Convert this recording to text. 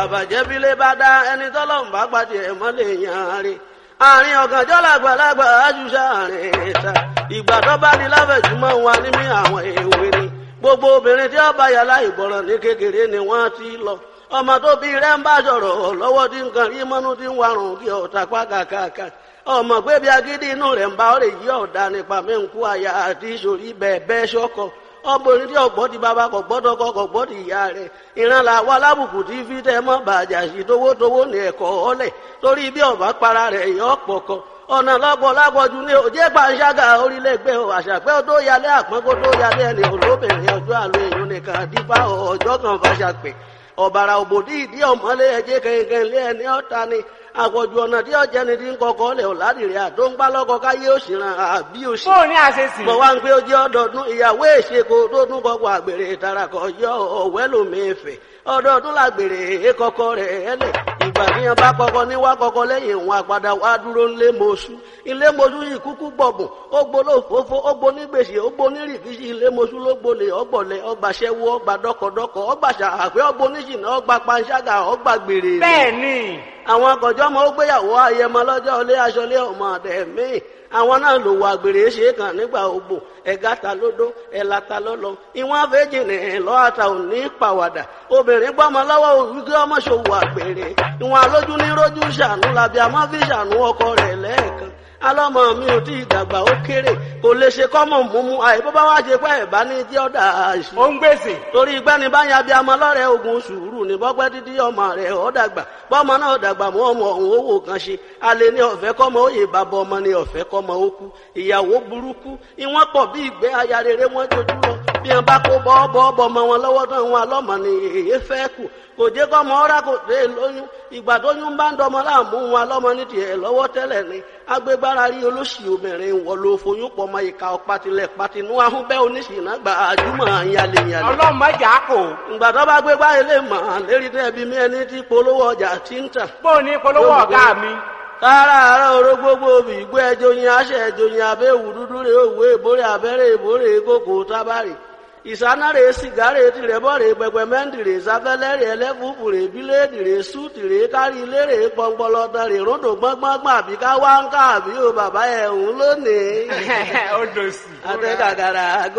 àbàjẹ́ bílé bá dá ẹni tọ́lọ́run bá pàdé ẹ̀ mọ́lẹ̀ yàn rí àárín ọ̀gànjọ́ làgbàlagbà àjùṣà àárín ìta ìgbà tó bá di láfẹ̀júmọ́ wa ní mí àwọn èwe ni gbogbo obìnrin tí ó bá yàrá ìgbọràn ní kékeré ni wọ́n ti lọ ọmọ tó bí rẹ̀ ń bá sọ̀rọ̀ lọ́wọ́ tí nǹkan rí mọ́nú tí ń warùn kí ọ̀tà pákàkàkà ọmọ pé bí agídí inú rẹ̀ ń bá ọ̀rẹ́ yí ọ̀dà nípa mẹ́ǹkú àyà àti ìṣòrí bẹ́ẹ̀ bẹ́ẹ̀ ṣọ́kọ̀ ọmọbìnrin tí ọgbọ́n ti bàbá kò gbọ́dọ̀ kọ́ kò gbọ́dọ̀ ìyá rẹ̀ ìran là wà lábùkù tí fi tẹ́ mọ́ bàjá sí towótowó ní ẹ̀kọ́ ọ̀lẹ̀ torí bí ọ̀bá para rẹ̀ yọ pọ̀kọ ọ̀nà lọ́gbọ̀ lágbọ̀jú ní òjé pàṣágà orílẹ̀-ègbè àṣàpẹ́ tó yálé àpọ́n kó tó yálé ẹni olóbìnrin ọjọ́ àlọ́ èèyàn nìkan dípá ọjọ́ kan fàṣàpẹ́ ọ̀bàrà òbòdì ìdí ọ̀mọ́lé ẹ̀jẹ̀ kẹ̀kẹ́ lé ẹni ọ̀ta ni àpọ̀jù ọ̀nà tí ọ̀jẹ̀ ni ti ń kọkọ́ lẹ̀ ọ̀làdìrẹ́ àdó ń pálọ́kọ káyé òṣìràn àbí òṣì. bó o ní àṣesì. mo wá ń pé ó jẹ́ ọdọọdún ìyàwó èṣekò tó tún kọ́kọ́ àgbèrè ìtarakọ̀ yọ ọ̀wẹ́ lómìnfẹ̀ ọdọọdún làgbèrè èkọkọ rẹ̀ ẹlẹ̀ ìgbà tíyan bá kọ́kọ́ ní wá kọ́kọ́ lẹ́yìn òun àpàdà wá dúró ńlé mọ́ṣú ilé mọ́ṣú yìí kúkú gbọ̀bùn ó gbóló fòfó ó gbó ní gbèsè ó gbó ní rìkíṣì ilé mọ́ṣú ló gbolè ọgbọ̀lẹ̀ ọgbàṣẹ́wó ọgbà dọ́kọ̀dọ́kọ̀ ọgbàṣà àpẹ́ ọgbó níṣìnà ọgbà panṣágà ọgbà gbèrè. bẹ́ẹ̀ ni. àwọn akọ̀jọ́ ọmọ ó gbéyàwó ayẹmọ lọ́jọ́ ilé aṣọlé ọmọ àdẹ̀mí àwọn náà lò wọ àgbèrè ṣe kàn nígbà ogbò ẹ̀gá ta lódó ẹ̀là ta lọ́lọ́ ìwọ̀n àfẹ́jì ní lọ́àtà ò ní pàwàdà obìnrin gbọ́mọ lọ́wọ́ wípé ọmọ ṣòwò àgbèrè ìwọ̀n alójú ní rójú ṣàánú làbí àmọ́ fi ṣàánú ọkọ rẹ̀ lẹ́ẹ̀kan alọ́mọ mi ò tí ì dàgbà ó kéré kò lè ṣe kọ́mọ̀ múmú àìbó bá wá ṣe pẹ́ ẹ̀bá ní tí ó dà á sí. ó ń gbèsè. torí gbẹ́ni bá yan bí amọ lọ́rẹ̀ ogun sùúrù ní bọ́pẹ́ títí ọmọ rẹ̀ ó dàgbà bọ́mọ náà dàgbà mọ́ ọmọ ọ̀hún owó kan ṣe alẹ́ ní ọ̀fẹ́ kọ́mọ òye bàbá ọmọ ní ọ̀fẹ́ kọ́mọ ó kú ìyàwó burúkú ìwọ́n pọ̀ bí ìgbẹ́ aya rere wọ́n jojú lọ bí wọn bá kó bọ́ọ̀bọ̀ ọmọ wọn lọ́wọ́ tán wọn alọ́mọ ni èyí fẹ́ kù kò jẹ́ kọ́mọ ọ́rá kò dé lóyún ìgbà tó yún bá ń dọmọ láàmú wọn alọ́mọ ní tiẹ̀ lọ́wọ́ tẹ́lẹ̀ ni agbégbára rí olóṣì obìnrin wọ ló foyún pọ̀ mọ́ ìka ọ̀patilẹ̀ patinú ahúnbẹ́ oníṣìnà gba àjùmọ̀ yalẹ̀yalẹ̀. ọlọ́mọ jà kò. ìgbà tó bá gbégbá ilé mọ̀ lérí tẹ́bi mi ẹni tí polówó ọjà ti ń tà. bó o ní polówó ọ̀gá mi kára àárọ̀ oró gbogbo òbí ìgbó ẹjọ́ yin aṣẹ ẹjọ́ yin abẹ́ òwú dúdú rè òwú èbórè abẹ́rẹ́ èbórè kókò tábàrì ìsánárè sìgárè tìrẹ̀bọ̀rẹ̀ pẹpẹmẹ́ntìrè sáfẹ́lẹ́rẹ̀ ẹlẹ́fùfùrè bíléèdìrè sútìrè kárí ilérè pọnpọlọtọrè ròdò gbọ́ngbọ́ngbọ́n àbí ká wá ń ká àbí o bàbá ẹ̀ ń lónìí. ó dòsì. àtẹ̀kàkàrà